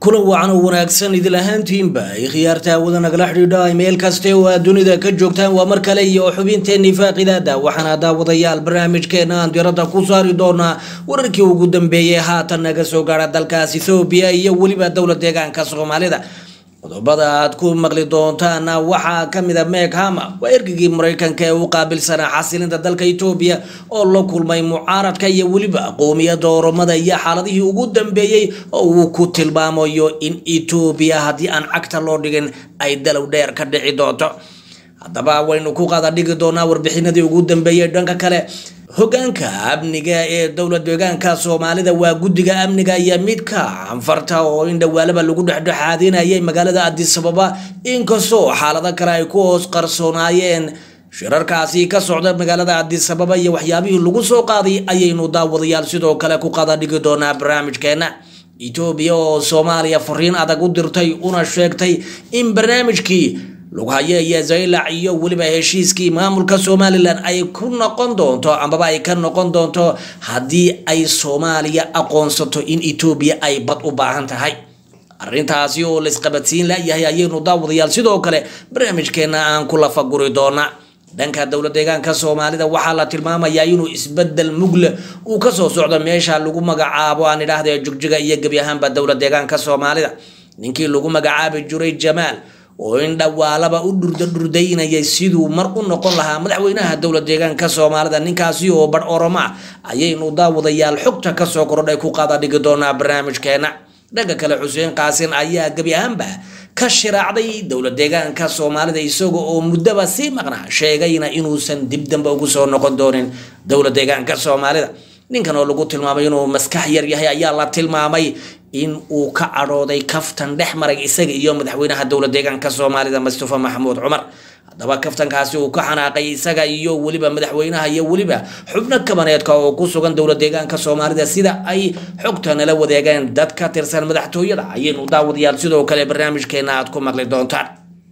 kulan wacan oo wanaagsan idil ahaantiinba ay khiyaarta hawada nagala xidhiidha meel kaste oo aad dunida ka joogtaan waa mar kale iyo xubinteenii faaqidaada waxaana daawadayaal barnaamijkeena aan diradda ku saari doonaa wararkii ugu dambeeyey haatan naga soo gaara dalkaas ethoobiya iyo weliba dowla deegaanka soomaalida qodobada aad ku maqli doontaana waxaa kamid a meg hama waa ergigii mareykanka ee u qaabilsanaa xasilinta dalka etoobiya oo la kulmay mucaaradka iyo weliba qoomiyada oromada iyo xaaladihii ugu dambeeyey oo uu ku tilmaamayo in etoobiya haddii aan cagta loo dhigin ay dalow dheer ka dhici doonto haddaba waynu ku qaada dhigi doonaa warbixinadii ugu dambeeyey dhanka kale hogaanka amniga ee dowla deegaanka soomaalida waa guddiga amniga iyo midka anfarta oo in dhawaalaba lagu dhexdhexaadinayay magaalada adisababa inkastoo xaalado kale ay ku hoos qarsoonaayeen shirarkaasi ka socda magaalada adisababa iyo waxyaabihii lagu soo qaaday ayaynu daawadayaal sidoo kale ku qada dhigi doonaa barnaamijkeena etoobiya oo soomaaliya fariin adag u dirtay una sheegtay in barnaamijkii lughaye iyo zaylac iyo weliba heshiiskii maamulka somalilan ay ku noqon doonto amaba ay ka noqon doonto haddii ay soomaaliya aqoonsato in etoobiya ay bad u baahan tahay arrintaasi oo laisqabadsiin layahay ayaynu daawadayaal sidoo kale barnaamijkeena aan ku lafaguri doonaa dhanka dowla deegaanka soomaalida waxaa la tilmaamayaa inuu isbedel mugle uu kasoo socdo meesha lagu magacaabo aan idhaahda jugjiga iyo gebi ahaanba dowla deegaanka soomaalida ninkii lagu magacaabi jiray jamaal oo in dhawaalaba u dhurda dhurdaynayay siduu mar u noqon lahaa madaxweynaha dowla deegaanka soomaalida ninkaasi oo badh oromo ah ayaynu daawadayaal xogta kasoo kordhay ku qaada dhigi doonaa barnaamijkeena dhanka kale xuseen qaasin ayaa gebi ahaanba ka shiraacday dowla deegaanka soomaalida isaga oo muddaba sii maqnaa sheegayna inuusan dib dambe ugu soo noqon doonin dowla deegaanka soomaalida ninkan oo lagu tilmaamay inuu maskax yar yahay ayaa la tilmaamay in uu ka cadhooday kaftan dhex maray isaga iyo madaxweynaha dowla deegaanka soomaalida mustafa maxamuud cumar haddaba kaftankaasi uu ka xanaaqay isaga iyo weliba madaxweynaha iyo weliba xubno kabaneedka oo ku sugan dowla deegaanka soomaalida sida ay xogta nala wadeegeen dad ka tirsan madaxtooyada ayaynu daawadayaal sidoo kale barnaamijkeena aad ku maqli doontaan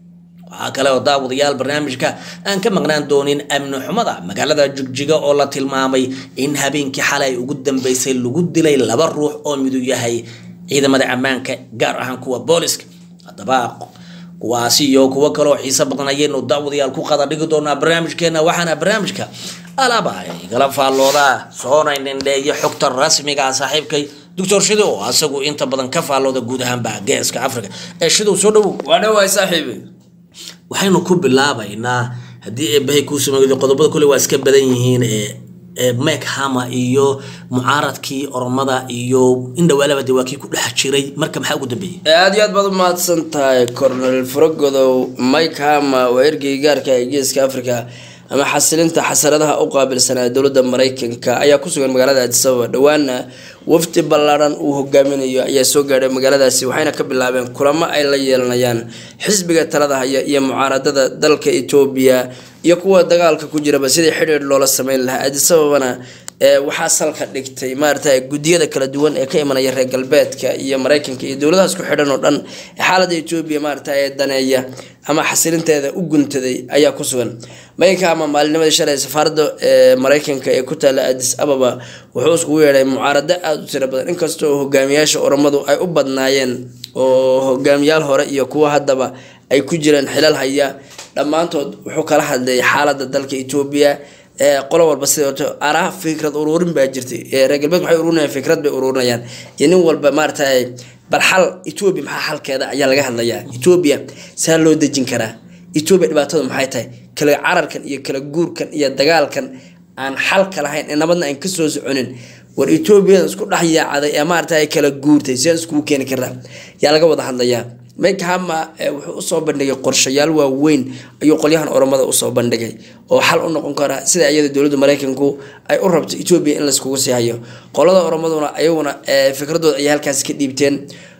waxaa kale oo daawadayaal barnaamijka aan ka maqnaan doonin amni xumada magaalada jigjiga oo la tilmaamay in habeenkii xalay ugu dambeysay lagu dilay laba ruux oo midu yahay ciidamada ammaanka gaar ahaan kuwa booliska haddaba kuwaasi iyo kuwo kaleoo xiiso badan ayaynu daawadayaal ku qada dhigi doonaa barnaamijkeena waxaana barnaamijka alaba igala faalloodaa soona nindheeyo xogta rasmiga ah saaxiibkay doctor shido oo asagu inta badan ka faallooda guud ahaanba geeska africa ee shidow soo dhowow waa dhawaay saaxiibi waxaynu ku bilaabaynaa haddii eebahay kuu sameeydo qodobada kole waa iska badan yihiin ee mek hama iyo mucaaradkii oromada iyo in dhawaalaba de waa kii ku dhex jiray marka maxaa ugu dambeeyey aada iyo aad baad umahadsan tahay cornel faragodow mike hama waa ergey gaarka ee geeska africa ama xasilinta xasaradaha u qaabilsanaa dowladda mareykanka ayaa ku sugan magaalada adisababa dhowaana wafdi ballaadhan uu hogaaminayo ayaa soo gaadhay magaaladaasi waxayna ka bilaabeen kulamo ay la yeelanayaan xisbiga talada haya iyo mucaaradada dalka etoobiya iyo kuwa dagaalka ku jiraba sidii xidhiir loola sameyn lahaa adisababana waxaa salka dhigtay maarata guddiyada kala duwan ee ka imanaya reer galbeedka iyo mareykanka iyo dowladahaas ku xidhan oo dhan xaalada etoobiya maarata ee daneeya ama xasilinteeda u guntaday ayaa ku sugan maynka ama maalinimadii shalay safaaradda mareykanka ee ku taala adis ababa wuxuu iskugu yeedhay mucaarado aada u tiro badan inkasta oo hogaamiyaasha oromadu ay u badnaayeen oo hogaamiyaal hore iyo kuwa haddaba ay ku jiraan xilal haya dhammaantood wuxuu kala hadlayay xaalada dalka etoobiya qolo walba sidoo araa fikrad uruurin baa jirtay reer galbeed waxay ururinayaan fikrad bay ururinayaan iyo nin walba maarata bal xal etoobiya maxaa xalkeeda ayaa laga hadlayaa etoobiya saa loo dejin karaa etoobiya dhibaatadu maxay tahay kala cararkan iyo kala guurkan iyo dagaalkan aan xalka lahayn ee nabadna aan kasoo soconin war etoobiyada isku dhex yaacday ee maarata kala guurtay sidaan iskugu keeni karnaa yaa laga wada hadlayaa mike hama wuxuu usoo bandhigay qorshayaal waaweyn ayuu qolyahan oromada usoo bandhigay oo xal u noqon kara sida iyada dowladda mareykanku ay u rabto etoobiya in layskugu sii hayo qolada oromaduna ayaguna fikradooda ayay halkaasi ka dhiibteen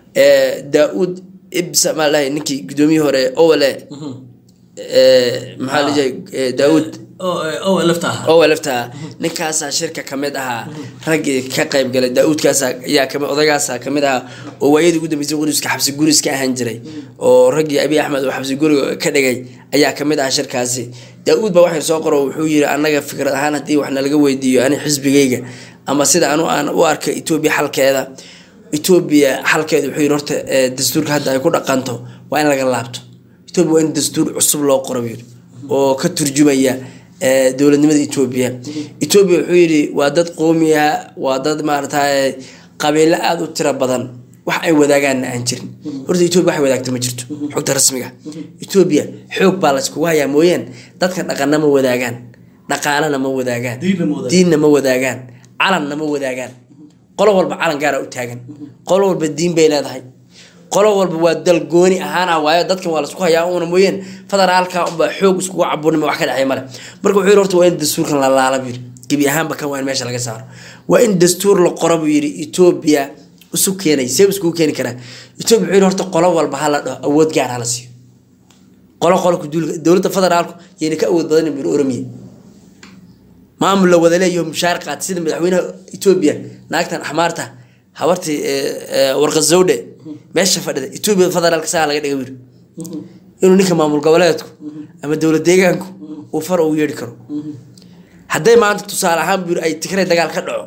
daa-uud ibsa maa lahay ninkii gudoomiyii hore owale maxaa lajiray daa-uud owa laftaa ninkaasaa shirka kamid ahaa raggii ka qayb galay daa-uudkaas ayaa kami odagaasa kamid ahaa oo waayadii ugu dambeysay quriska xabsi guris ka ahaan jiray oo raggii abi axmed oo xabsi guriga ka dhigay ayaa kamid ahaa shirkaasi daa-uud baa waxay soo qoro wuxuu yiri annaga fikrad ahaan haddii wax nalaga weydiiyo ani xisbigayga ama sida anu aan u arka etoobiya xalkeeda etoobiya xalkeedu wuxuu yidhi horta eh, dastuurka hadda ay ku dhaqanto waa in laga laabto etoobiya waa in dastuur cusub loo qoro buu yidhi oo ka turjumaya eh, dowladnimada etoobiya etoobiya wuxuu yidhi waa dad qoomiya waa dad maaragtay qabiilo aada u tiro badan wax ay wadaagaanna aan jirin horta etoobiya waxay wadaagta ma jirto xogta rasmiga etoobiya xoog baa layskugu hayaa mooyaan dadka dhaqanna ma wadaagaan dhaqaalana ma wadaagaan Diinna ma wadaagaan. diinna ma wadaagaan calanna ma wadaagaan qolo walba calan gaara u taagan qolo walba diin bay leedahay qolo walba waa dal gooni ahaan ah waayo dadkan waa laisku hayaa una mooyeen federaalka unbaa xoog iskugu cabuurnima wax ka dhexay male marka wuxuu yidhi horta waa in dastuurkan la laala buu yidhi gebi ahaanba kan waa in meesha laga saaro waa in dastuur la qoro buu yidhi etoobiya isu keenay see iskugu keeni karaa etoobiya wuxuu yidhi horta qolo walba ha la dhaho awood gaar ha la siiyo qolo qolo ku duulka dowladda federaalku yayna ka awood badan buu yidhi oromiya maamul la wada leeyaho mushaar qaat sida madaxweynaha etoobiya naagtan axmaarta habartii warqazowdhe meesha fadhida etoobiya federaalka saa laga dhiga yiri inuu ninka maamul goboleedku ama dowlad deegaanku uu far ugu yeedhi karo hadday maanta tusaale ahaan buu yiri ay tigray dagaal ka dhaco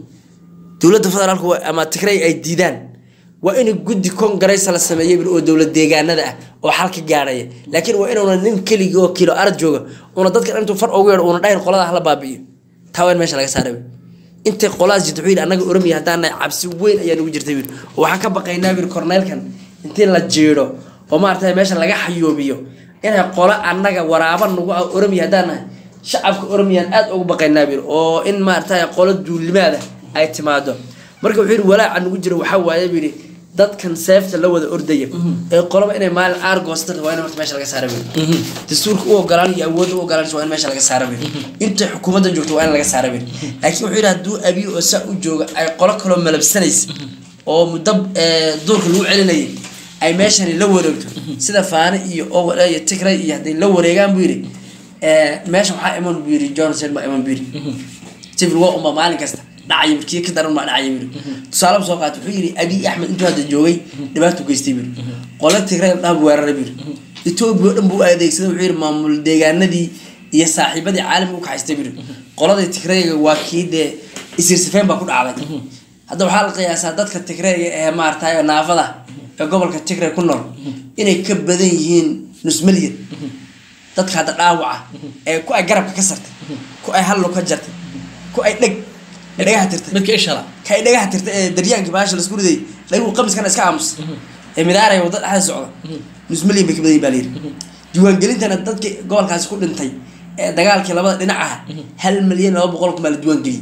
dowladda federaalku waa- ama tigray ay diidaan waa in guddi kongareysa la sameeyay buu oo dowlad deegaanada ah oo xal ka gaaraya laakiin waa inuuna nin keligii oo kilo arad jooga una dadka intuu far ugu yeedho una dhahin qolada hala baabi'iyo taa waa in meesha laga saara buu intay qoladaas jirta wuxuu yidhi annaga oromia haddaan nahay cabsi weyn ayaa nagu jirta buu oo waxaan ka baqaynaa buu korneelkan intii la jeedho oo maaragtay meesha laga xayoobiyo inay qolo annaga waraaba nagu ah oromia haddaan nahay shacabka oromiyaan aad ugu baqaynaa buu oo in maaragtay qolo duulimaada ay timaado marka wuxuu yidhi walaaca nagu jira waxaa waaye buu yidhi dadkan seefta la wada ordaya ee qoloba inay maalin aargoostan waa in horta meesha laga saara buu dastuurka u ogolaan iyo awoodda u ogolaan waa in meesha laga saara buu intay xukuumadda joogto waa in laga saara buu laakiin wuxuu yidhi hadduu abiy oo saa u jooga ay qolo kaloo malabsanaysa oo muddo eh, duurka lagu celinayay ay meeshani la wareegto sida faane iyo owal iyo tigray iyo hadday la wareegaan buu yidhi eh, meesha waxaa iman buu yidhi johnson baa iman buu yidhi civil war unbaa maalin kasta dhacaya markii ka daran baa dhacaya buu tusaale soo qaatay wuxuu yidhi abiy axmed intuu hadda joogay dhibaato geystay buu qolo tigray dhaab weeraray buu etoobiya oo dhan buu adeegsaday wuxuu yidhi maamul deegaanadii iyo saaxiibadii caalamiga u kaxaystay buu qoladii tigrayga waa kii dee isirsifeen baa ku dhacday hadda waxaa la qiyaasaa dadka tigrayga ee maaragtay naafada ee gobolka tigray ku nool inay ka badan yihiin nus milyan dadka hadda dhaawaca ee ku ay garabka ka sartay ku ay hallo ka jartay ku ay dheg ee dhagaha tirtay midka ishala ka ay dhagaha tirtay ee daryaankii baasha laisku riday dhagu qamiskana iska aamus ee midaaraya wadda dhexda socda nus milyan bay ka badan yihin baa layidhi diiwaangelintana dadkii gobolkaasi ku dhintay ee dagaalkii labada dhinac ah hal milyan laba boqol kun baa la diiwaangeliyey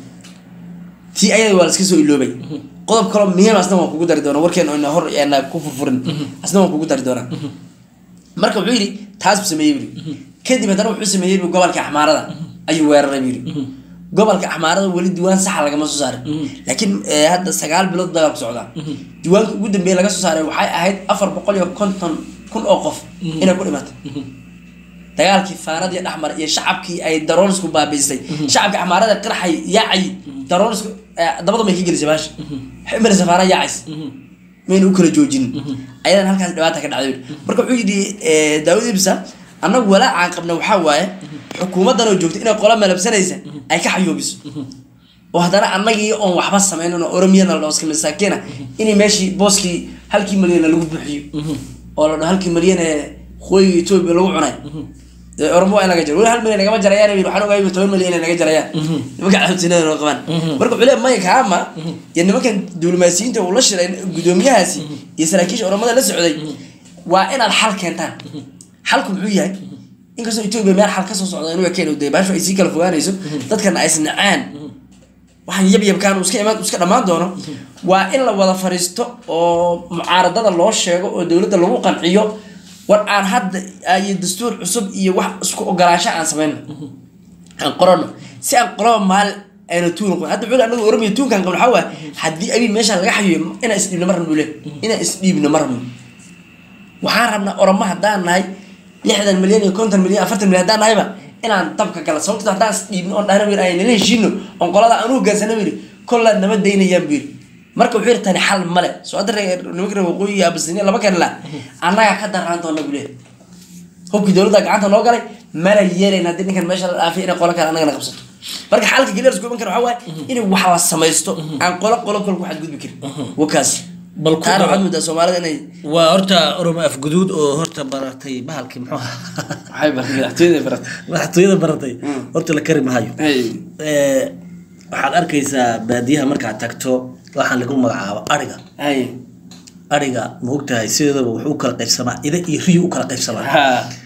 tii ayada waa laska soo iloobay qodob kaloo muhiim asna waan kugu dari doonaa warkeen oyna hor eena ku furfurin asna waan kugu dari doonaa marka wuxuu yidhi taas buu sameeyey buu yidhi kadib haddana wuxuu sameeyey buu gobolka axmaarada ayuu weeraray buu yidhi gobolka axmaarada weli diiwaan saxa lagama soo saarin laakiin eh, hadda sagaal bilood dagaalku socdaa diiwaanka ugu dambeeya laga soo saaray waxay ahayd afar boqol iyo konton kun oo qof inay ku dhimatay dagaalkii faanadii dhexmar iyo shacabkii ay daroonisku baabiisay shacabka axmaarada qirxay yaacay daroonisku eh, dabada may ka gelisay baasha waxay u maraysa faana yaacays mayna u kala joojinin ayadan halkaas dhibaata ka dhacday marka wuxuu yidhi eh, daawud ibsa annagu walaacaan qabna waxaa waaye xukuumaddan oo joogta inay qola malabsanaysa ay ka xayoobiso oo haddana annagii oon waxba sameynin oo oromiyana la dhooska masaakiina inay meeshii booskii halkii malyan lagu buuxiyo oo la dhaho halkii malyan ee qoyiga etoobiya lagu cunay dee oromo waa in laga jaro weli hal milyan nagama jarayaan yidhi, waxaan ogahay toban milyan inay naga jarayaan nimanka cabsinada noo qabaan marka wuxuu leeyahay mike hama iyo nimankan diblomaasiyiinta uu la shiray gudoomiyahaasi iyo saraakiisha oromada la socday waa inaad xal keentaan xalku muxuu yahay inkastoo etoobiya meel xal kasoo socda inuu keeno dee baashu ay sii kala fogaanayso dadkana ay isnacaan waxaan yabyabkaan uu iska imaan uu iska dhammaan doono waa in la wada fariisto oo mucaaradada loo sheego oo dowladda lagu qanciyo war aan hadda iyo dastuur cusub iyo wax isku ogolaansho aan sameyno aan qorano si aan qoloba maalin ayna tuun qoyn hadda wuxuu anagu oramiya tuunkan qabno waxaa waaye haddii abiy meesha laga xayiyo inaan isdhiibno ma rabno le inaan isdhiibno ma rabno waxaan rabnaa oroma haddaan nahay lixdan milyan iyo konton milyan afartan milyan haddaan nahayba inaan dabka gala sababto haddaan isdhiibno oon dhahna wir ay nala heshiino oon qolada aan u hogaansana buu yidhi kollaa nama daynayaan buu yidhi marka wuxuu yidhi tani xal male soo hadda reer- nimanka reer waqooyi iyo abasiniya laba kale la annagaa ka daraan doona buu leeyahay hubkii dowladda gacanta noo galay mana yeelayn haddii ninkan meesha la dhaafay inay qolo kale annagana qabsato marka xalka keliya la isku iman kara waxaa waaye in wax la samaysto aan qolo qolo kale ku xadgudbi karin wakaas bal ku taana dhaco. waxaad moodaa soomaalida inay waa horta oromo afguduud oo horta baratay bahalkii muxuu ahaa waxay baratay madaxtooyada baratay madaxtooyada baratay horta la kari mahayo Hey. Eh, waxaad arkaysaa baadiyaha markaad tagto waxaan lagu magacaabo ariga Hey. ariga ma ogtahay sideedaba wuxuu u kala qaybsamaa ida iyo riyo u kala qaybsamaa Ha.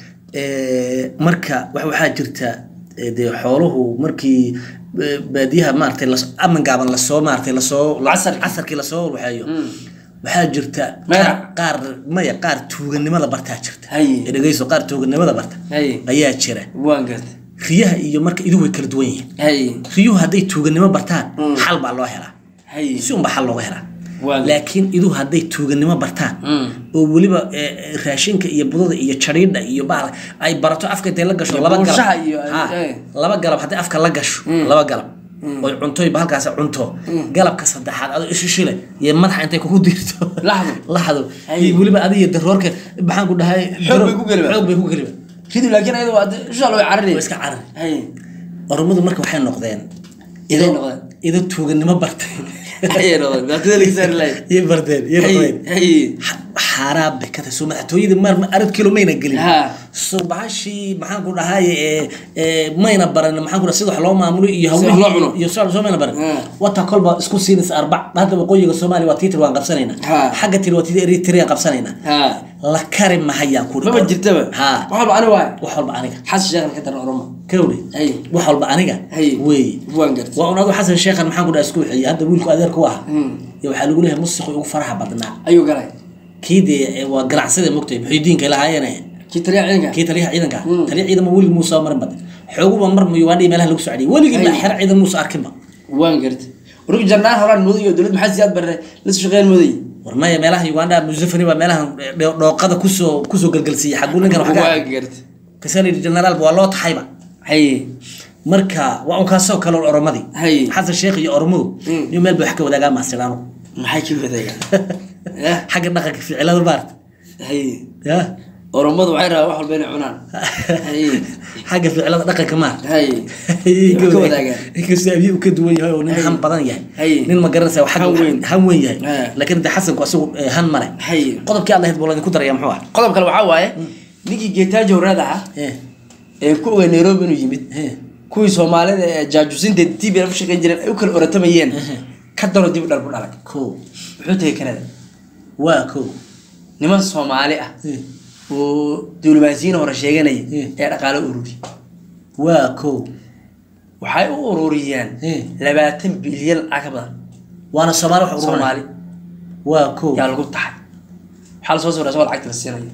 Eh, marka wax waxaa jirta eh, dee xooluhu markii eh, baadiyaha maaragtay las- aman gaaban lasoo maaragtay lasoo Casarkii. casarkii lasoo waxeeyo waxaa jirta Maya. qaar- qaar maya qaar tuuganimada bartaa jirta Haye. Eh, dhegeyso qaar tuuganimada barta Haye. ayaa jira waan gartay riyaha iyo marka idu way kala duwan yihiin Hey. riyuhu hadday tuuganimo bartaan xal baa loo helaa Hey. si unba xal looga helaa Waa- laakiin iduhu hadday tuuganimo bartaan Mm. oo weliba eh, eh, raashinka iyo budada iyo jariidha iyo bahal ay barato afka intay la gasho Iyo laba buunshaha galab iyo- Ha, eh. laba galab hadday afka la gasho laba galab oy cuntoy bahalkaas cunto galabka saddexaad adoo ishishile iyo madaxa intay kugu diirto Laxdo. laxdo Ay. iyo weliba adiga daroorka maxaan ku dhahay Xoog bay ku geliba. xoog bay ku geliba ridu laakiin ayada waa insha allah way carari waa iska carari Hey. oromadu marka waxay noqdeen Iday noqdeen. ido tuuganimo bartay Ayay noqdeen madaxtooyada laga saari lahayd iyo bardeen iyo Hey. noqdeen Hey. xaaraan bay ka tahay soo madaxtooyadii mar arad kilo mayna gelin Ha. soo bahashii maxaan ku dhahay ee ee mayna baran maxaan ku dhahay sida wax loo maamulo iyo Sida wax loo cuno. iyo soo soo mayna baran Ha. wata kolba isku siinaysa arbac hadda waqooyiga soomaaliya waa tiitir waan qabsanaynaa Ha. xagga tiri waa tiitir eritrea qabsanaynaa Ha. la kari mahayaan ku maba jirtaba ha wax walba ani waay wax walba aniga xasan sheekhan ka daran oromo kawdhe Hey. wax walba aniga Hey. weeye waan gartay waa un adu xasan sheekhan maxaan ku dhahay isku wixiye hadda wiilku adeerku aha iyo waxaa lagu leeyahay musiqi ugu faraha badnaa ayuu galay kii dee waa ganacsada mogtay muxiidiinka lahaayeen kii taliya ciidanka kii taliyaha ciidanka taliya ciidanma weligii muusa marin badan xooguba mar ugandha meelaha lagu socdiyay weligii ma Ay. xero ciidan muusa arkinba waan gartay urug jarnaan horaan muday iyo dowlad maxaa siyaad barre la shaqeyn muday war maya meelaha ugandha musafani baa meelaha dho- dhooqada kusoo kusoo galgalsiiyey xaguu ninkan wax waan ka gartay kasali generaalba waa loo taxayba hay marka waa un kaasoo kale oromadii Hay. xasan sheekh iyo oromadu Mm. iyo meel bay wax ka wadaagaa maasiraano maxay ka wadaagaan yah xagga dhaqanka ficilada maarta hay ya oromadu waxay rabaa wax walba inay cunaan hay xagga ficilada dhaqanka maarta hay Inkastoo ka wadaagaan. inkastoo abiy uu ka duwan yahay oo nin Hay. han badan yahay Hay. nin ma garanaysa wax Han weyn. han weyn yahay Hay. laakiin de xasanku asagu eh, han male hay qodobkii aad lahayd buu laydinku daraya muxuu ah qodob kale waxaa waaye ninkii geetaajo waraad ahaa Eh, ee ku ogaa nairobi inuu yimid eh, kuwii soomaalida ee jaajuusinta tv ku shaqeyn jireen ay u kala oratamayeen ka daro dib u dhal ku dhalay kow muxuu tegay kanada waa kow niman soomaali ah Eh, oo diblomaasiyiin hore sheeganaya Mm. ee dhaqaale ururi waa kow waxay u ururiyeen Mm. labaatan bilyan lacag ka badan waana soomaali wax ururinaya. soomaali waa kow yaa lagu taxay waxaa lasoo sawira isagoo lacagta la siinayo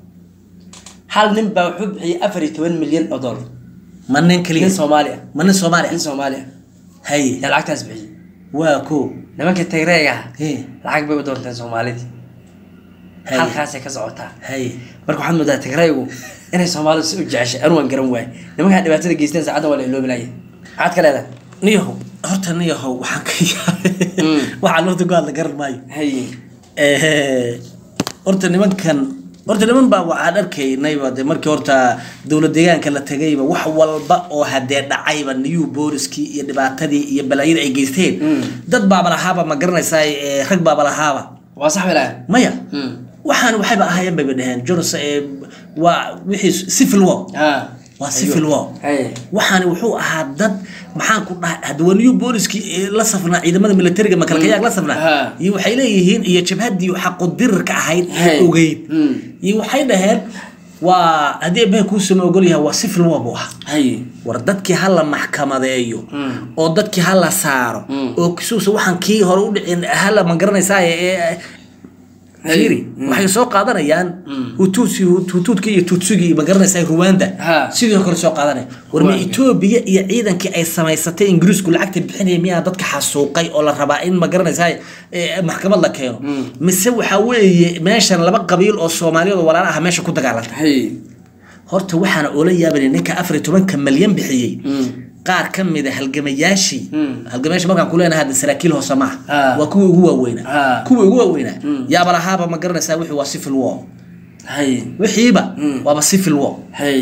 hal nin baa wuxuu bixiyey afar iyo toban milyan oo dollar ma nin keliya nin soomaali ah ma nin soomaali nin ah soomaali ah haye yaa lacagtaas bixiyey waa kow nimanka tagreega ah Eh, lacag bay u doonteen soomaalidii haye halkaasay ka socotaa haye marka waxaad moodaa tigraygu inay soomaalidu si u jeceshay anu waan garan waay nimankaa dhibaatada geysteen saacaddan waa la iloobilaya maxaad ka leedahay niyahow horta niyahow waxaan ka yaabay Mm. waxaa lafta ku hadla garan maayo hay Eh, horta nimankan horta niman baa waxaan arkaynayba de markii horta dowlad deegaanka la tegayba wax walba oo hadee dhacayba new booliskii iyo dhibaatadii iyo balaayada ay geysteen Mm. dad baaba lahaaba ma garanaysaa eh, rag baaba lahaaba waa sax bay lahayn maya Mm. waxaan waxayba ahaayeen bayba dheheen jonas eh, waa wixii civil war ha waa civil war hay waxaani wuxuu ahaa dad maxaan ku dhahay hadwa new booliskii ee la safnaa ciidamada militariga makalkayaag la safnaa Ha. iyo waxay leeyihiin iyo jabhaddii xaqudirarka ahayd ee Hey. ogeyd Mm. iyo waxay dhaheen waa haddii eebbaha kuusama ogol yahay waa civil war buu ahaa hay war dadkii ha la maxkamadeeyo Mm. oo dadkii ha la saaro Mm. oo kisuusa waxaan kii hore u dhicin hala ma garanaysaa ee Hey. fiiri waxay soo qaadanayaan hutuutsi hutuudkii iyo tuutsigii ma garanaysaa ruwanda Ha. sidoo kale soo qaadanaya war ma Ruwanda. etoobiya iyo ciidankii ay samaysatay ingiriisku lacagta bixinaya miyaa dadka xasuuqay oo la rabaa in ma garanaysaa ee, maxkamad la keeno mise waxaa weeye meeshan laba qabiil oo soomaaliyeed oo walaala ah meesha ku dagaalanta hay horta waxaana oola yaabanay ninka afar iyo tobanka malyan bixiyey Mm. qaar ka mid a halgamayaashii Mm. halgamayaashii markaan ku leenahay hadda saraakiil hoose maaha Ah. waa kuwii ugu waaweynaa Ah. kuwii ugu waaweynaa Mm. yaaba lahaaba ma garanaysaa wixii waa civil war hay wixiiba Mm. waaba civil war hay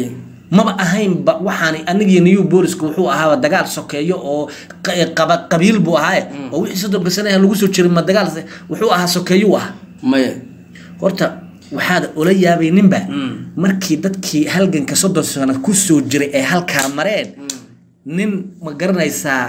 maba ahaynba waxaan anigiyo new booliska wuxuu ahaaba dagaal sokeeyo oo qa- qaba qabiil buu ahaaye oo wixii soddonka sanaha lagu soo jiray ma dagaal se- wuxuu ahaa sokeeyuu ahaa maya horta waxaad ula yaabay ninba markii dadkii halganka soddon sano ku soo jiray ay halkaa mareen nin ma garanaysaa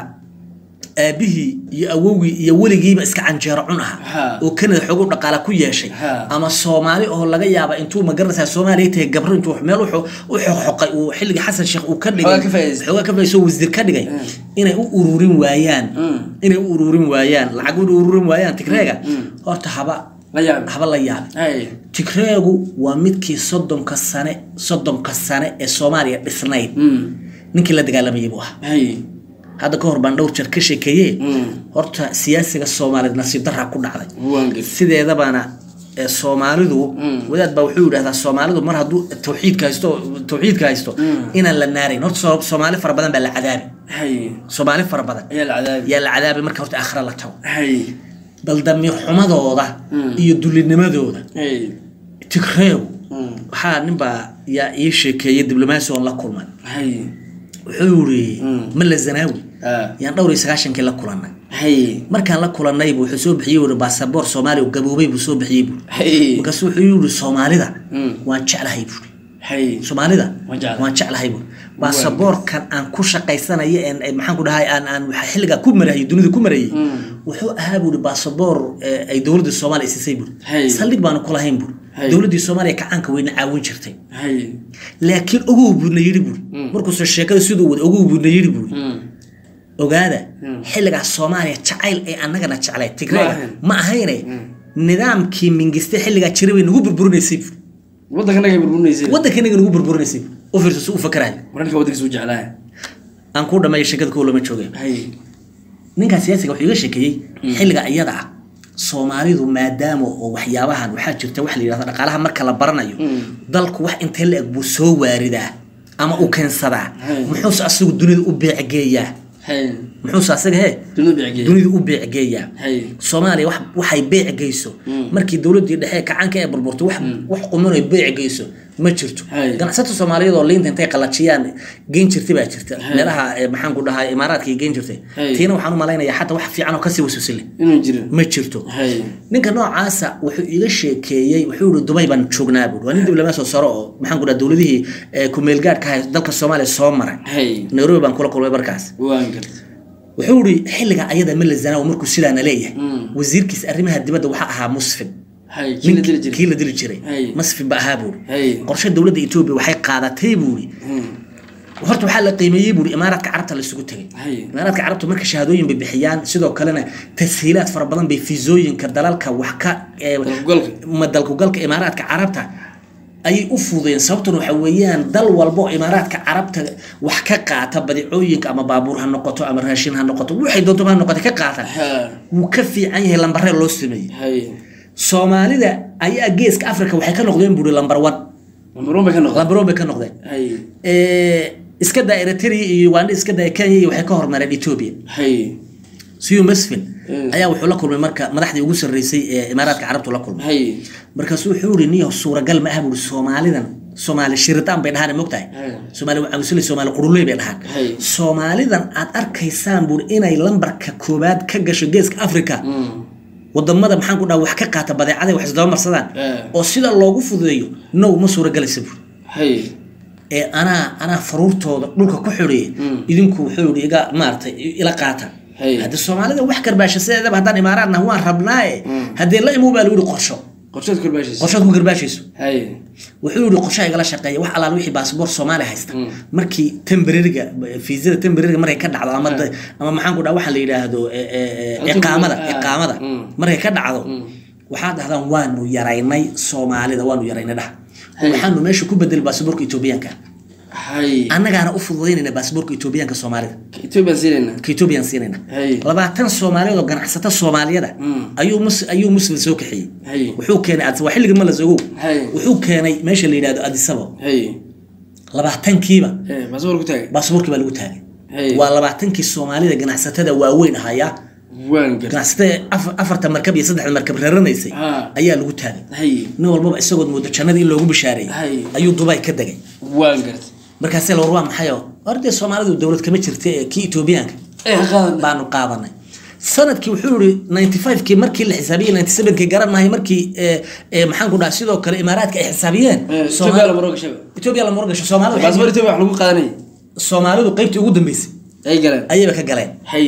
aabihii iyo awowgii iyo weligiiba iska canjeero cun aha Ha. oo kanada xoogu dhaqaala ku yeeshay Ha. ama soomaali oo laga yaaba intuu ma garanaysaa soomaaliya tahay gabro intuu meel wuxuu u xoqxoqay uu xilligii xasan sheekh uu ka dhigay Xoogaa ka faa'iidaystay. xoogaa ka faa'iidaystay oo wasiir ka dhigay inay u ururin waayaan inay u ururin waayaan lacag u ururin waayaan tigreega horta haba la yaab haba la yaabi hay tigreegu waa midkii soddonka sane soddonka sane ee soomaaliya dhisnayd ninkii la dagaalamayay buu ahaa hay hadda ka hor baan dhowr jeer ka sheekeeye Mm. horta siyaasiga soomaaliyeed nasiib daraa ku dhacday waan gad sideedabana ee soomaalidu wadaad baa wuxuu yidhahdaa soomaalidu mar hadduu tawxiidka haysto tawxiidka haysto inaan la naarayn horta soo- soomaali fara badan baa la cadaabi hay soomaali fara badan ayaa la cadaabi yaa la cadaabi marka horta aakhira la tago hay bal damiir xumadooda iyo dulinimadooda hay tigreegu waxaa ninbaa yaa ii sheekeeyay diblomaasi oon la kulmay hay wuxuu yiri malla zanaawi ah yaan dhowr iyo sagaashankii la kulannay hay markaan la kulannay buu wuxuu soo bixiyey wuhi baasaboor soomaaliya oo gaboobay buu soo bixiyey buuri hay markaasu wuxuu yidhi soomaalida Mm. waan jeclahay buuri hay soomaalida Waan jeclahay. waan jeclahay buuri baasaboorkan aan ku shaqaysanayo een ee maxaan ku dhahay aan aan waxa xilligaa ku marayay dunida ku marayay wuxuu ahaa buuri baasaboor ee, ay dowladda soomaaliya siisay buuri Hey. saldhig baanu ku lahayn buuri Hey. dowladdii soomaaliya kacaanka weyna caawin jirtay hay laakiin ogow buuna yidhi buuri markuuse sheekada siduu wada ogow buuna yidhi buuri ogaada xilligaas soomaaliya jacayl ay annagana jeclay tigreega ahayn. ma ahayne nidaamkii mingiste xilligaa jiray bay nagu burburinaysay buuri waddanka naga burburinaysa waddankanaga nagu burburinaysay buuri u fiirso si u fakarayo mararka waddankiisa u jeclaa aan kuu dhammeeyo sheekada kow lama joogay hay ninkaa siyaasiga wuxuu iga sheekeeyey xilliga iyada ah soomaalidu maadaama oo waxyaabahan waxaa jirta waxa la yidhahda dhaqaalaha marka la baranayo dalku wax intee la eg buu soo waaridaa ama u keensadaa Hey. muxuuse asagu dunida u beecgeeyaa hay muxuuse asaga hee dunida bicgeey dunida u beecgeeyaa hay soomaaliya wax waxay beec geyso markii dowladdii dhexe kacaanka ee burburtay wax wax quman ay beec geyso ma jirto Hay. ganacsato soomaaliyeed oo liinta intay qalajiyaan geyn jirtay baa jirta meelaha ee, maxaan ku dhahay imaaraadka geyn jirtay Hay. tiina waxaan u malaynayaa xataa wax fiican oo kasii wasuusile inuu jiro ma jirto hay ninka noocaasa wuxuu iga sheekeeyey wuxuu yihi dubay baan joognaa buuri waa nin diblomaasoo sare oo maxaan ku dhaha dowladihii ee, ku-meelgaadhka ahay dalka soomaaliya soo maray hay nairobi baan kula kulmay markaas waan gad wuxuu ihi xilliga ayada mala zanaawo markuu sidaana leeyahay wasiirkiisa arrimaha dibadda waxaa ahaa musfin hay kii la dili kii jiray la dili jiray Hay. musfin ba ahaa buuri hay qorshe dowladda etoobiya waxay qaadatay buuri horta waxaa la qiimeeyey buuri imaaraadka carabta la isugu tegay hay imaaraadka carabta marka shahaadooyin bay bixiyaan sidoo kalena tashiilaad fara badan bay fiisooyinka dalalka wax ka ee, dalkugalka ma dalkugalka imaaraadka carabta ayay u fududeen sababtuna waxa weeyaan dal walbo oo imaaraadka carabta wax ka qaata badicooyinka ama baabuur ha noqoto ama raashin ha noqoto waxay doonto ha noqoto ka qaata ha wuu ka fiican yahay lambaree loo sameeyey hay soomaalida ayaa geeska africa waxay ka noqdeen buuri lambar one lambaruun bay ka noqda lambar one bay ka noqdeen hay Eh, iska daa eritrea iyo uganda iska daa kenya iyo waxay ka hormareen ethiopia hay siyu masfin Mm. ayaa wuxuu la kulmay marka madaxdii ugu sarreysay ee imaaraadka carabtu la kulmay hay markaasuu wuxuu yihi niyo suuragal ma ah buuri soomaalidan soomaali shiritaan bay dhahaan mogtahay Hay. soomaali camusuli soomaali quruley bay dhahaan Hay. soomaalidan aad arkaysaan buuri inay lambarka koobaad ka gasho geeska africa wadamada maxaan ku dhaha wax ka qaata badeecada wax isdaba marsadaan Eh. oo sida loogu fududeeyo now ma suuragelaysa buuri hay ee anaa anaa faruurtooda dhulka ku xidhiya idinku wuxuu yihi iga maaragtay ila qaata Hey. hadde soomaalida wax karbaasha sideedaba haddaan imaaraadna waan rabnaaye haddee la imow baa lagu yihi qorsho qorshaad korbaashaysa qorshaad ku garbaashayso hay wuxuu yihi qorshaha igala shaqeeya wax alaal wixii baasboor soomaaliya haysta markii tembreriga fiisada tembreriga markay ka dhacdo ama da- ama maxaan ku dhaha waxaa la yidhaahdo e- e- e- iqaamada Ah. iqaamada Mm. markay ka dhacdo waxaad dhahdaan waanu yaraynay soomaalida waanu yaraynay dhaha waxaanu meesha ku bedelay baasboorka etoobiyaanka hay annagaana u fududaynayna baasboorka etoobiyaanka soomaalida ethiopia siinayna ka etoobiyaan siinayna Hey. labaatan soomaaliyeed oo ganacsata soomaaliyada Mm. ayuu mus ayuu muslim soo kaxeeyey Hey. wuxuu keenay Addis- waa xilligii malas ogow Hey. wuxuu keenay meesha la yidhahdo adisabo hay labaatankiiba hay baasaboor ku taagay baasboorkii baa lagu taagay Hey. waa labaatankii soomaalida ganacsatada waaweyn ahaya waan gad ganacsatada af- afarta markab iyo saddexda markab raranaysay Ah. ayaa lagu taagay hay nin walbaba isagood moodo jannadii in loogu bishaareeyey Hey. ayuu dubai ka degay waan gad markaasee la war waa maxayo hordee soomaalidu dowlad kama jirta ee kii etoobiyaanka ee qaadan baanu qaadanay sanadkii wuxuu yihi ninety five-kii markii la xisaabiyey ninety seven-kii garan mahay markii ee, ee, maxaan ku dhaha sidoo kale imaaraadka ay xisaabiyeen Ethiopia Soomaali- la maro gashay etoobiya la murgasho soomaalidu baasboor Ethiopia wax lagu qaadanay soomaalidu qaybtii ugu dambeysay ay galeen ayayba ka galeen hay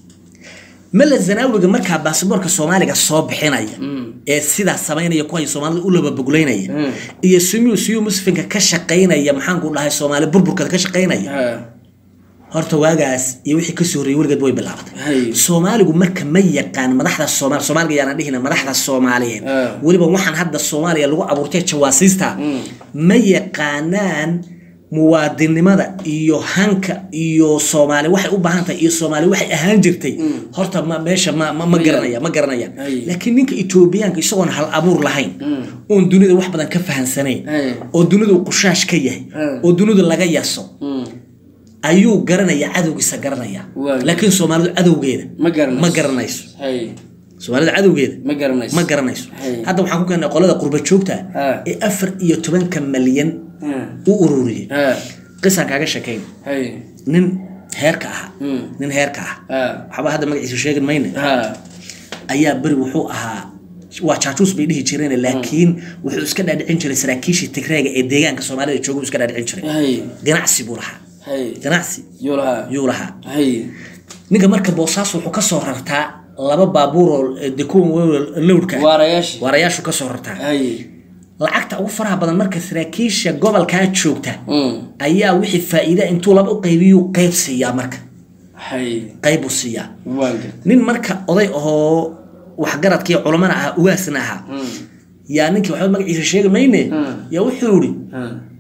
mala zanaawiga markaa baasboorka soomaaliga soo bixinaya ee sidaas samaynaya kuway soomaalida u lababogleynaya Mm. iyo sumiu siyu musfinka ka shaqaynaya maxaanku dhahay soomaali burburkada ka shaqaynaya ha horta waagaas iyo wixii kasoo horreeyey weligeed way bilaabatay Hay. soomaaligu marka ma yaqaan madaxda soomaali soomaaliga yaana dhihina madaxda soomaaliyeed Ah. weliba waxaan hadda soomaaliya lagu abuurtay jawaasiista ma yaqaanaan muwaadinimada iyo hanka iyo soomaali waxay u baahan tahay iyo soomaali waxay ahaan jirtay horta ma meesha ma ma, ma garanaya ma garanayaan Ay. laakiin ninka etoobiyaanka isagoon hal abuur lahayn oon dunida wax badan ka fahansanayn Ay. oo dunidu qushaash ka yahay Ah. oo dunidu laga yaso Mm. ayuu garanaya cadowgiisa garanaya Waa. laakiin soomaalidu cadowgeeda ma garanayso ma garanayso hay soomaalida cadowgeeda ma garanayso ma garanayso Hay. hadda waxaan ku keenay qolada qurba joogta Ah. ee afar iyo tobanka malyan Ha. u ururiyey ha qisaan kaaga sheekayn hay nin heerka ah Mm. nin heerka ah ha waxba hadda magaciisa sheegin mayne ha ayaa beri wuxuu ahaa waa jaajuus bay dhihi jireen laakiin wuxuu iska dhaadhicin jiray saraakiishii tigreega ee deegaanka soomaalida jooga uu iska dhaadhicin jiray hay ganacsi buu lahaa hay ganacsi yulaha yuu lahaa hay ninka marka boosaas wuxuu kasoo rartaa laba baabuur oo de kuwan lowdka waarayaashii waarayaashu kasoo rartaa hay lacagta ugu faraha badan marka saraakiisha gobolkaa joogta Mm. ayaa wixii faa'iida intuu laba u qaybiyuu qayb siiyaa marka hay qayb uu siiyaa waanga nin marka oday ahoo waxgaradkii culamana ahaa ugaasna ahaa yaa ninkii waxba magaciisa sheegi mayne Mm. yaa wuxuu yidhi ha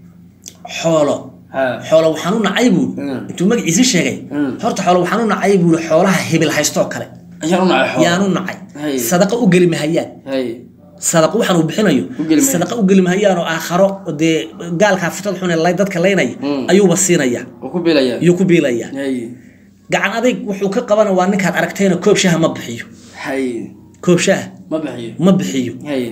xoolo ha xoolo waxaan u nacay buu Mm. intuu magaciisa sheegay Mm. horta xoolo waxaan u nacay buu xoolaha hebel haystoo kale ayaan u nacay xoolo yaan u nacay Hay. sadaqa u geli mahayaan hay sadaqa waxaan uu bixinayo U geli mahayaan. sadaqa u geli mahayaan oo aakharo dee gaalkaa fitada xun ee lay- dadka laynaya Mm. ayuuba siinaya oo ku biilaya ayuu ku biilaya hay gacan adayg wuxuu ka qabana waa ninkaad aragtayna koob shaha ma bixiyo hay koob shaha ma bixiyo ma bixiyo hay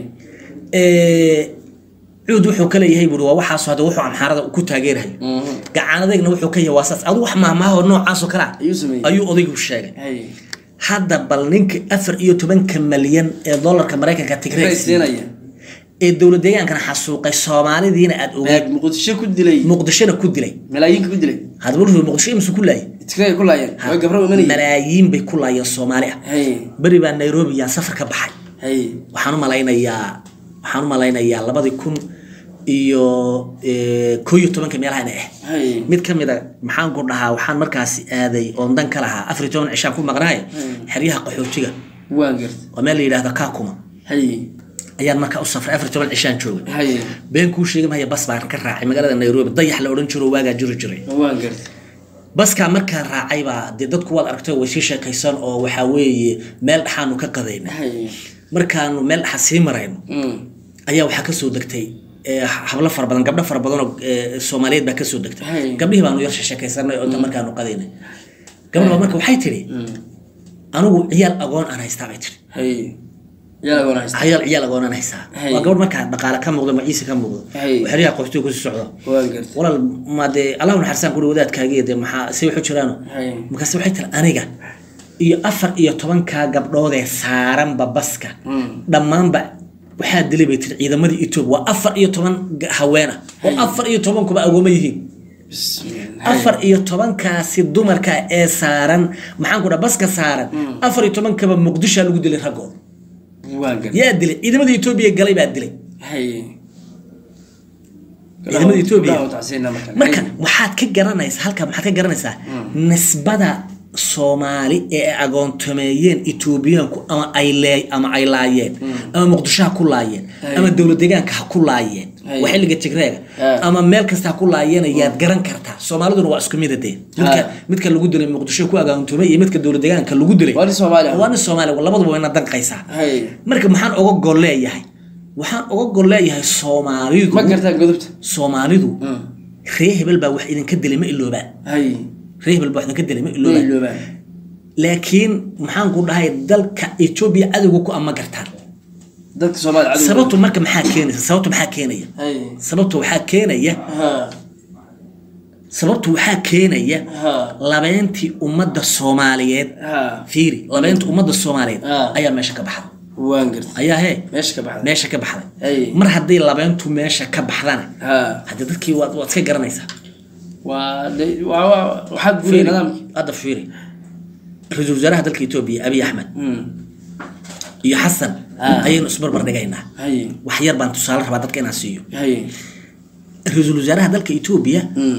Ee, cuud wuxuu ka leeyahay buuri waa waxaas hadda wuxuu amxaarada ku taageerayo Mhm. gacan adayna wuxuu ka yahay waa saas adu wax maahmaahoo noocaasoo kale ah ayuu sameeyey ayuu odaygu sheegay hay hadda bal ninka afar iyo tobanka malyan ee dolarka maraykanka tigreeg Tigray siinaya ee dowlad deegaankana xasuuqay soomaalidiina aad ogaad Ee, muqdisho ku dilay muqdishona ku dilay malaayiinka ku dilay hadaba wuxuu muqdisho imse ku laayay Tigray ku laayeen way gabro imanayeen malaayiin bay ku laayeen soomaali ah hay beri baa nairobi yaa safar ka baxay hay waxaan u malaynayaa waxaan u malaynayaa labadii kun iyo eh, koo iyo tobanka meelaha ina ah hay mid ka mid a maxaan ku dhahaa waxaan markaasi aaday oon dan ka lahaa afar iyo toban cishaan ku maqnaay xeryaha qaxootiga waan garta waa meel la yidhaahdo kaakuma hay ayaan markaa u safray afar iyo toban cishaan joogay hay been kuu sheegi maya bas baan ka raacay magaalada nairobi dayax la odhan jiro waagaa jiri jiray waan garta baskaa markaan raacay baa dee dadku waad aragtay way sii sheekaysan oo waxaa weeye meel dhaxaanu ka qadayna hay markaanu meel dhaxa sii marayno Mm. ayaa waxaa kasoo degtay eh, hablo fara badan gabdho fara badan oo eh, soomaaliyeed baa kasoo degtay Hay. gabdhihii baanu yar sheekaysanay oo inta markaanu qadaynay gabadha marka waxay tidhi anigu ciyaal agoon aan haystaa bay tidhi hay yaa goona haysta ciyaal ciyaal agoon aan haystaa Hay. waa gabadh markaa dhaqaale ka muuqdo magaciisa ka muuqdo Hay. oo xeryaha qoystiga kusii socdo waan garta walaal ma dee allahu naxarisaan kuri wadaadkaagiiyo dee maxaa si waxu jiraano hay markaase waxay tiri aniga iyo afar iyo tobankaa gabdhoodee saaranba baska Mm. dhammaanba waxaa dilay bay tiri ciidamadii etoobiya waa afar iyo toban ga- haween ah oo afar iyo tobankuba agooma yihiin bismillah afar iyo tobankaasi dumarka ee saaran maxaan ku dhaha baska saaran afar iyo tobankaba muqdishaa lagu dilay raggood waan garta yaa dilay ciidamada etoobiya galay baa dilay hay ciidamada Ethiopia. Gabdhaha tacsiina marka marka waxaad ka garanaysaa halka maxaad ka garanaysaa nisbada soomaali ee ay agoontameeyeen etoobiyaanku ama ay lee ama ay laayeen ama muqdisho ha ku laayeen Hay. ama dowlad deegaanka ha ku laayeen Hay. waa xilliga tigreega Ah. ama meel kasta ha ku laayeen ayaad garan kartaa soomaaliduna waa isku mid dee midka Ah. midka lagu dilay muqdisho ku agoontamay iyo midka dowlad deegaanka lagu dilay Waa nin Soomaali ah. waa nin soomaali ah, labaduba wayna danqaysaa hay marka maxaan oga gol leeyahay waxaan oga gol leeyahay soomaalidu ma gartaa godobta soomaalidu Mm. ree hebel baa wax idinka dilay ma iloobaan hay ree hebel baa wax idinka dilay ma ma iloobaan iloobaan laakiin maxaan ku dhahay dalka etoobiya cadowga ku ama gartaan dadka Soomaaliya cadow sababtu marka maxaa keenaysa sababtu maxaa keenaya hay sababtu waxaa keenaya ha sababtu waxaa keenaya Ha. labeentii ummadda soomaaliyeed ha fiiri labeentii ummadda soomaaliyeed Ha. ayaa meesha ka baxday waan gartay ayaa hee meesha ka baxday meesha ka baxday Ay. mar hadday labeentu meesha ka baxdana ha hadde dadkii waad waad iska garanaysaa waa de- waa waa- waxaa guulay Fiiri, nidaamkii hadda fiiri ra-iisul wasaaraha dalka etoobiya abiy axmed Mm. iyo xasan Ah. ayaynu isbarbar dhigaynaa haye wax yar baan tusaale rabaa dadka inaan siiyo haye ra-iisul wasaaraha dalka etoobiya Mm.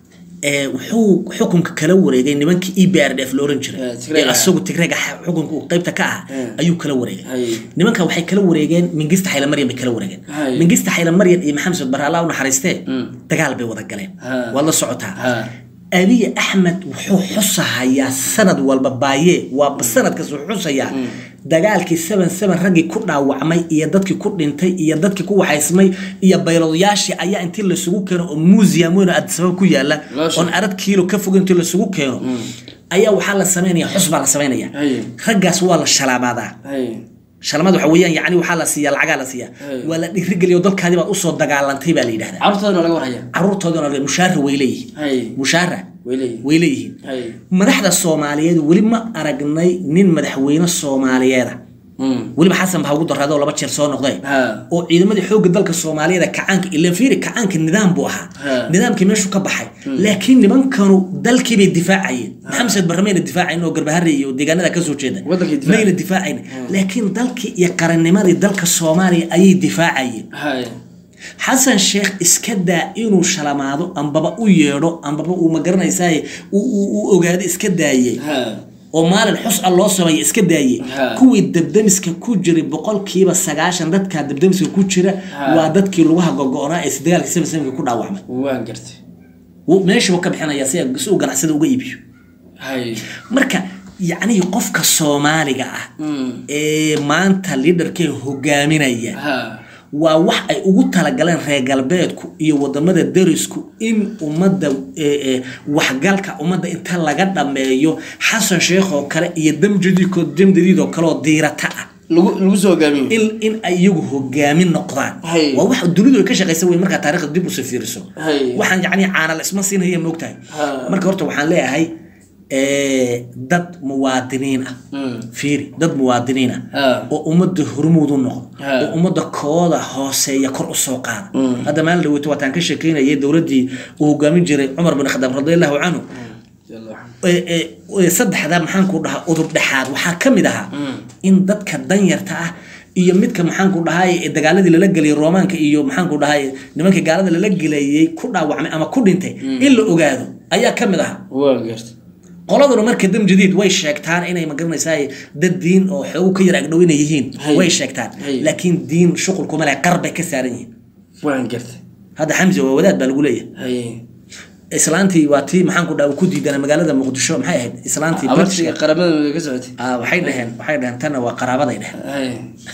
ee wuxuu xukunka kala wareegay nimankii e b r d f la oran jiray Eh, Tigreega. ee asagu tigreega xa- xukunka uu qaybta ka ah Eh. ayuu kala wareegay Haye. nimanka waxay kala wareegeen mingista xayla maryan bay kala wareegeen Haye. mingista xayla maryan iyo maxamed sud barre allah u naxariistee Mm. dagaal bay wada galeen Ha. waad la socotaa ha abiy axmed wuxuu xusahayaa sanad walba baaye waa sanadkaas wuxuu xusayaa dagaalkii seven seven raggii ku dhaawacmay iyo dadkii ku dhintay iyo dadkii ku waxaysmay iyo baylodayaashii ayaa intii lasugu keeno oo museum weyn oo addisababa ku yaala Loo sheegay. oon arad kiilo ka fog intii lasugu keeno ayaa waxaa la samaynaya xus baa la samaynaya Haye. raggaas waa la shalaabadaa haye shalmad waxa weeyaan yacni waxaa la siiyaa lacagaa la siiyaa Haye. waa la dhiirigeliyo dalkaadii baad usoo dagaalantay baa la yidhahdaa carruurtoodana laga warhaya caruurtoodana mushaara way leeyihiin haye mushaara way leeyihin way leeyihiin haye madaxda soomaaliyeed weli ma aragnay nin madaxweyne soomaaliyeeda Mm. weliba xasan baa ugu daraaday oo laba jeer soo noqday ha oo ciidamadii xoogga dalka soomaaliyeed ee kacaanka ilan fiiri kacaanka nidaam buu ahaa Ha. nidaamkii meeshuu ka baxay laakiin nimankanu dalkii bay difaacayeen maxamed barre mayna difaacayn oo garbahare iyo deegaanada kasoo jeeda Wadankay difaacayeen. mayna difaacayn laakiin dalkii iyo qarannimadii dalka soomaaliya ayay difaacayeen haye xasan sheekh iska daa inuu shalamaado ambaba u yeedho ambaba uu magaranaysaa uu ogaado iska daayey ha oo maalin xus a loo sameeya iska daayey Ha. kuwii dabdamiska ku jiray boqolkiiba sagaashan dadka dabdamiska ku jira Ha. waa dadkii lugaha gogo-naa ee dagaalkii seven sevenka ku dhaawacmay waan gartay Wuu- meeshiiba ka bixinaya si si uu ganacsada uga iibiyo haye marka yacnihii qofka soomaaliga ah Mm. ee maanta liidarkee hogaaminaya ha waa wax ay ugu talagaleen reer galbeedku iyo wadamada derisku in ummadda ee, ee, waxgalka ummadda inta laga dhameeyo xasan sheekh oo kale iyo damjadiiko damdadiid oo kale oo diirata ah lagu lagu soo hogaamiyo in in ay iyagu hogaamin noqdaan Hay. waa wax dunidu ay ka shaqaysa wey markaa taariikhda dib usoo fiiriso Hay. waxaan yacni caanal isma siinaya moogtahay Ha. marka horta waxaan leeyahay ee, dad muwaadiniin ah Mm. fiiri dad muwaadiniin ah Ha. oo ummadda hormuud u noqdo Ha. oo ummadda kooda hooseeya kor usoo qaada Mm. hadda maalin dhaweyto waataan ka sheekeynayay dowladdii uu hogaamin jiray cumar bin khadaab radiallahu canhu ee- ee- ee saddexda maxaanku dhahaa udub dhexaad waxaa ka mid ahaa in dadka danyarta ah iyo midka maxaanku dhahay ee dagaaladii lala geliyay roomaanka iyo maxaanku dhahay nimankii gaalada lala gelayay ku dhaawacmay ama ku dhintay in la ogaado ayaa ka mid ahaa waan gartay qoladuna marka dam jadiid way sheegtaan inay magaranaysaa dad diin oo xoogu ka yar agdhow inay yihiin Hay. way sheegtaan Hay. laakiin diin shuqul kuma leh qar bay ka saaran yihiin waan gartay hadda xamse waa wadaad baa lagu leeyahay haye islaantii waa tii maxaanku dhaha uu ku diidana magaalada muqdisho maxay ahayd islaantii abartiga qaramada midoobe ka socotay Ah, waxay dhaheen waxay dhaheen tanna waa qaraabaday dheheen haye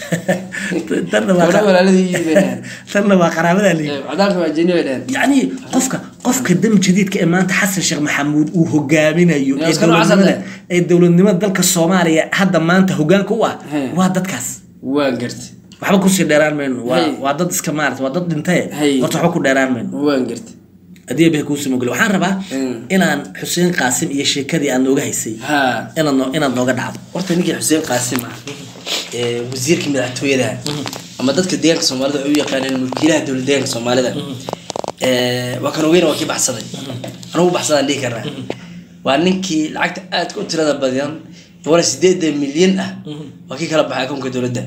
tanna waa gabdha walaaladii bay dhaheen tanna waa qaraabadaa leeyihi cadaanka waa jeni bay dhaheen yacni qofka qofka dam jadiidka ee maanta xasan sheekh maxamuud uu hogaaminayo Yaa ee iska noocaas dowladnimada hadle. ee dowladnimada dalka soomaaliya hadda maanta hogaanka u ah He. waa dadkaas waan gartay waxba kusii dheeraan mayno waa Hey. waa dad iska maarata waa dad dhintaye Hey. horta waxba ku dheeraan mayno waan gartay haddii bay kuu simogeli waxaan rabaa Mm. inaan xuseen qaasim iyo sheekadii aad nooga haysay ha inaad noo- inaad nooga dhacdo horta ninkii xuseen qaasim ah ee wasiirka madaxtooyada ama dadka deegaanka soomaalida waxay u yaqaaneen mulkiilaha dowlad deegaanka soomaalida ee, waa kan ogeyna waa kii baxsaday anugu baxsadaan dhihi karnaa waa ninkii lacagta aadka u tirada badan wala sideedan milyan ah waa kii kala baxay akoonka dowladda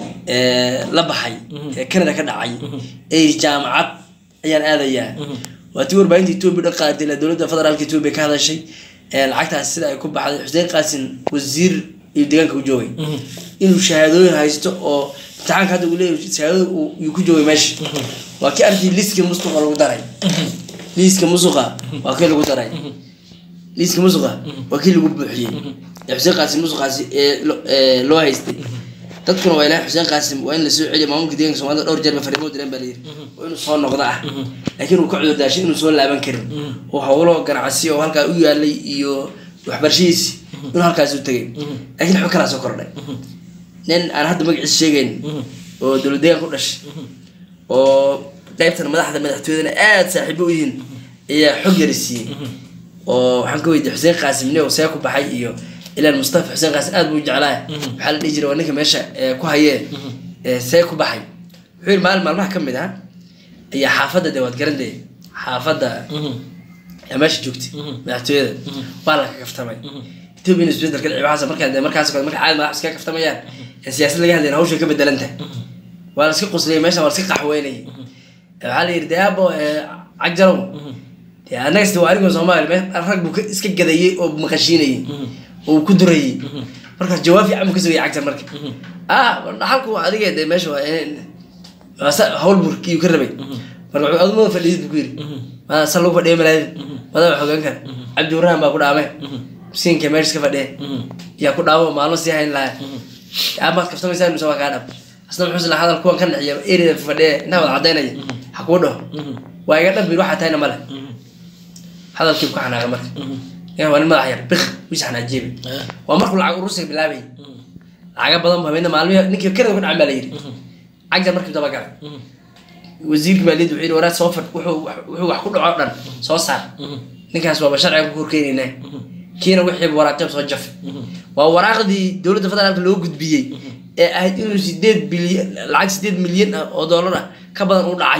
ee, la baxay ee canada ka dhacay ee jaamacad ayaan aadayaa waa tii warbaahinta etoobiya dhan qaaday ilaa dowladda federaalka etoobiya ka hadashay ee, lacagtaas sida ay ku baxday xuseen qaasin wasiir iyo deegaanka u joogay inuu shahaadooyin haysto oo imtixaanka hadda uu leeyahay shahaadooyin uu uu ku joogay meesha waa kii arkii liiska musuqa lagu daray liiska musuqa waa kii lagu daray liiska musuqa waa kii lagu buuxiyey ee xuseen qaasim musuqaasi ee lo- ee loo haystay dadkuna waa ilahay xuseen qaasim waa in la soo celiyo maamulka deeganka soomaalida dhowr jeer ba fariimo direen baa layidhi waa inuu soo noqdo ah laakiin uu ka cudur daashay inuu soo laaban karin oo howlo ganacsi oo halkaa u yaalay iyo waxbarashadiisi inuu halkaas u tegay laakiin waxba kalaa soo kordhay nin aan hadda magaciisa sheegayn oo dowlad deegaan ku dhashay oo qaybtan madaxda madaxtooyadana aada saaxiibo u yihiin ayaa xog yari siiyey oo waxaan ka weydiiyey xuseen qaasim nio see ku baxay iyo ilaan mustafa xuseen qaasim aad buu u jeclaa waxaa la dhihi jiray waa ninka meesha ee, ku hayee ee, see ku baxay wuxuu yidhi maalin maalmaha ka mid ah ayaa xaafadda dee waad garantay xaafadda yaa meesha joogtay madaxtooyada waa la ka kaftamay etoobiya isbedelka dhicibahaas markaa dee markaas marka caadi madax iska kaftamayaan ee siyaasad laga hadlayn hawshay ka bedelan tahay waa la iska qusliyay meesha waa la iska qaxweynayay waxaa la yidhi deabo cagjarow dee annaga sida waa anigoo soomaali me rag buu ka- iska gadayey oo maqashiinayay oo uu ku durayay markaas jawaab fiican buu ka sugayay cagjar marka ah halku adiga dee meesha waa in- waa sa- hawl burkiyuu ka rabay marka wuxuu adumada fadhiidid buu ku yidhi maa sa lagu fadhiya malaadid madaa xogaan kara cabdi waraan baa ku dhaame miskiinka meesha iska fadhiya yaa ku dhaamo maalmo sii hayn lahaa amaad kaftamaysaa mise waa kaa dhab asna muxuu isla hadal kuwan ka naxiya erida fadhiya intaa wada cadaynaya ha kuu dhaho waa iga dhambir waxaa tahayna male hadalkii ku xanaaqa marka yaa waa nin madax yar bik wis xanaajiiba waa markuu lacag urusiga bilaabay lacaga badan bu habeenna maalmihi ninkii kerada ku dhacan baa la yidhi cagjar markii daba galay wasiirka maaliyadda wuxuu yidhi waraad soo fadh wuxuu wuxuu wax ku dhaco o dhan soo saar ninkaas waaba sharciga ku horkeenaynaa kiina wixii waraaqeeb soo jafay waa waraaqdii dowladda federaalka loo gudbiyey ee ahayd inuu sideed bilyan lacag sideed milyan ah oo doolar ah ka badan u dhacay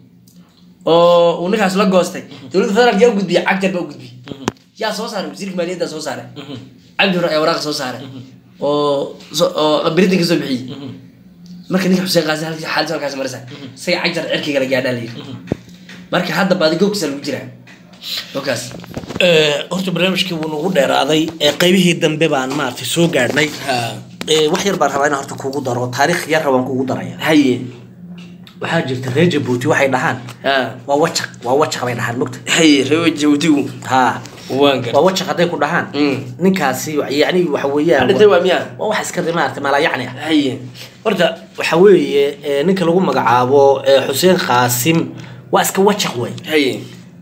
oo uu ninkaas la goostay dowladda federaalka yaa u gudbiyey cagjar baa u gudbiyey yaa soo saaray wasiirka maaliyadda soo saaray cabdi hore ayaa waraaqa soo saaray oo so- oo britain ka soo bixiyey marka ninka xuseen qaasi halkii xaalis halkaas marisa isaga cagjar cirkiga la gaadhaa la yidhi marka hadda baadigoogkiisa lagu jiraa ogaas Eh, horta barnaamijkii wuu nagu dheeraaday ee qaybihii dambe baan maaragtay soo gaadhnay Eh, wax yar baan rabaa inaan horta kugu daro taariikh yar rabaan kugu daraya haye waxaa jirta reer jabuuti waxay dhahaan ha waa wajaq waa wajaq bay dhahaan mogta haye reewa jabuutigu ha waan gar waa wajaq hadday ku dhahaan Mm. ninkaasi yani waxa weeyaan dhintay waa miyaa waa wax iska maarata maalayacni ah haye horta waxa weeye eh, ninka lagu magacaabo eh, xuseen qaasim waa iska wajaq wey haye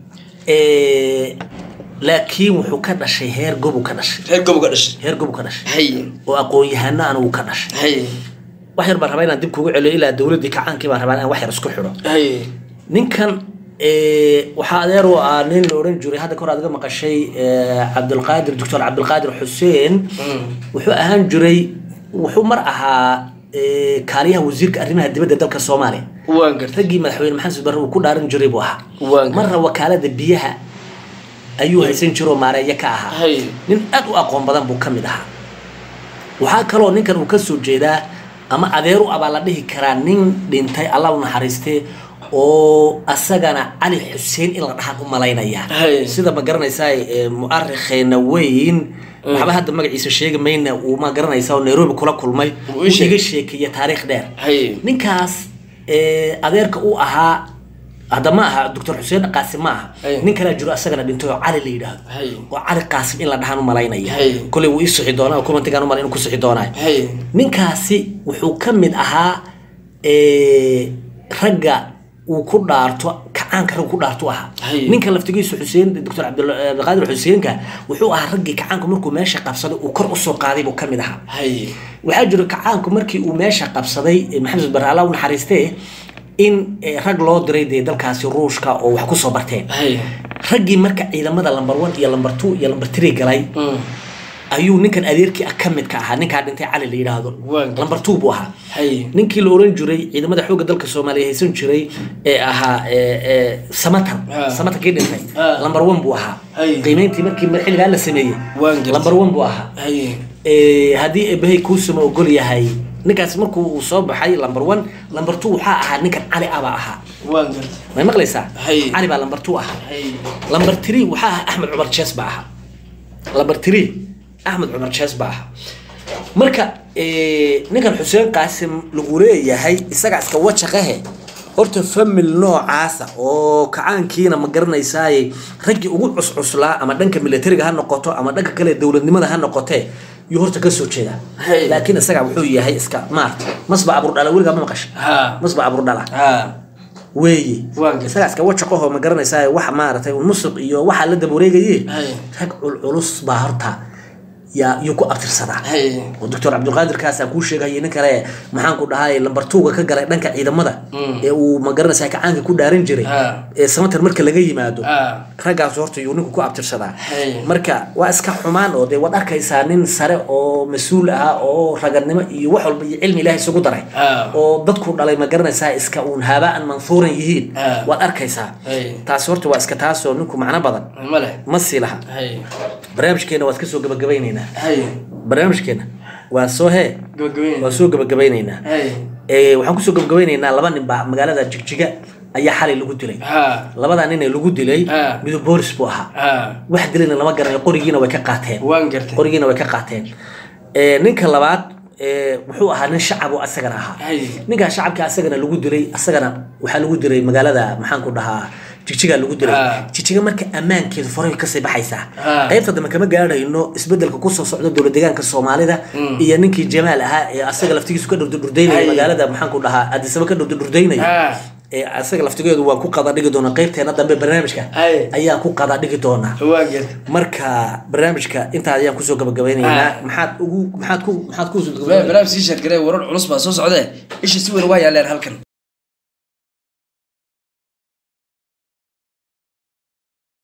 Eh, laakiin wuxuu ka dhashay heer gobu ka dhashay reer gobolka dhashay heer gobu ka dhashay haye oo aqoon-yahano aan uu ka dhashay haye wax yar baan rabaa inaan dib kugu celiyo ilaa dowladdii kacaankii baan rabaa inaan wax yar isku xidho haye ninkan eh, waxaa adeer u ah nin la odhan jiray hadda kahor aad iga maqashay eh, cabdulqaadir doctor cabdulqaadir xuseen wuxuu ahaan jiray wuxuu mar ahaa eh, kaaliyaha wasiirka arrimaha dibadda dalka soomaaliya waan gartay raggii madaxweyne maxamed barre uu ku dhaaran jiray buu ahaa Waan gartay. marna wakaalada biyaha ayuu haysan jiro maareeyo ka ahaa Hay. nin aad u aqoon badan buu ka mid ahaa waxaa kaloo ninkan uu ka soo jeedaa ama adeer u abaa la dhihi karaa nin dhintay allah u naxariiste oo asagana cali xuseen in la dhahaan u malaynaya Hay. sida ma garanaysaa ee, mu'arikheena weyn waxba hadda magaciisa sheegi mayna uu ma garanaysaa oo nairobi kula kulmay Uu uu ii sheegay. iga sheekeeye taariikh dheer haye ninkaas eh, adeerka uu ahaa hadda ma aha doctor xuseen qaasim ma aha Ay. nin kalaa jiro asagana dhintay oo cali la yidhaahdo Ay. oo cali qaasim in la dhahaan u malaynaya Ay. koley wuu ii sixi doonaa oo kumantigaan umalayn inuu ku sixi doonaayo haye ninkaasi wuxuu ka mid ahaa eh, ragga uu ku dhaarto kacaanka ragga ku dhaarto ahaa Hay. ninka laftigiisu xuseen doctor cabdilqaadir xuseenka wuxuu ahaa raggii kacaanku markuu meesha qabsaday uu kor usoo qaaday buu ka mid ahaa haye waxaa jiro kacaanku markii uu meesha qabsaday eh, maxamed bare alla u naxariistee in eh, rag loo diray dee dalkaasi ruushka oo wax kusoo barteen haye raggii marka ciidamada lamber one iyo lamber two iyo lamber three galay ayuu ninkan adeerkii ah ka mid ka ahaa ninkaa dhintay cali la yidhaahdo Waan gartay. lamber two buu ahaa haye ninkii la oran jiray ciidamada xoogga dalka soomaaliya haysan jiray ee ahaa ee, ee, samatar Ah. samatar kii dhintay Ah. lamber one buu ahaa Hay. qiimeyntii markii mar- xilligaa la sameeyey Waan gartay. lamber one buu ahaa haye Ee, haddii eebahay kuusama ogol yahay ninkaas markuu uu soo baxay lamber one lamber two waxaa ahaa ninkan cali abaa ahaa waan gartay may maqlaysaa Hay. cali baa lamber two ahaa haye lamber three waxaa ahaa axmed cumar jees baa ahaa lamber three axmed cumar jees baa ahaa marka eh, ninkan xuseen qaasim lagu leeyahay isagaa iska wajaqahe horta famil noocaasa oo kacaankiina ma garanaysaaye raggii ugu cuscuslaa ama dhanka militariga ha noqoto ama dhanka kale dowladnimada ha noqotee yuu horta kasoo jeedaa Hey. laakiin isagaa wuxuu yahay iska maarta masba aburdhala weligaa ma maqasha ha masba aburdhala ha weeye Waan gartay. isagaa iska wajaqaho ma garanaysaa wax maaragtay musuq iyo waxaa la daba wareegaye Hay. rag culculus baa horta yaa yuu ku abtirsadaa Hay. oo doctor cabdulqaadirkaasaan kuu sheegayay nin kale maxaan ku dhahay lambar tuuga ka galay dhanka ciidamada ee uu magaranaysa kacaanka ku dhaaran jiray Ah. ee samatar marka laga yimaado Ah. raggaas horta yuu ninku ku abtirsadaa Hay. marka waa iska xumaan oo dee waad arkaysaa nin sare oo mas-uul ah oo raganimo iyo wax walba iyo cilmi ilaahay isugu daray Ah. oo dadku dhalay ma garanaysaa iska uun haabaan manfuuran yihiin Ah. waad arkaysaa Hay. taasi horta waa iska taasoo ninku macno badan ma leh ma sii laha hay barnaamijkeena waad ka soo gabagabaynaynaa hay barnaamijkeena waa soo hee gabagabeyn waa soo gabagabaynaynaa hay Ee, waxaan kusoo gabagabaynaynaa laba nin baa magaalada jigjiga ayaa xalay lagu dilay ha labadaa nin ee lagu dilay Ah. midub boolis buu ahaa ha wax dilayna lama garanayo qorigiina way ka qaateen waan gartay qorigiina way ka qaateen Ee, ninka labaad ee, wuxuu ahaa nin shacab oo asagana ahaa Hay. ninkaa shacabka asagana lagu dilay asagana waxaa lagu dilay magaalada maxaan ku dhahaa jigjiga lagu dilay Ah. jigjiga marka ammaankeedu faray kasii baxaysaa Ah. qaybta dambe kama gaadhayno isbedelka kusoo socda dowlad deegaanka soomaalida iyo ninkii jamaal ahaa ee asaga laftigiisu ka dhurdurdurdaynaya Hay. magaalada maxaan ku dhahaa adisaba ka dhurdurdurdaynaya ha ee asaga laftigeedu waan ku qada dhigi doonaa qaybteena dambe barnaamijka Hay. ayaan ku qada dhigi doonaa waan gartay marka barnaamijka intaa ayaan kusoo gabagabaynaynaa Ah. maxaad ugu maxaad ku maxaad ku barnaamij sii sheergaray warar culus baa soo socdee isha si weyn waa yaaleen halkan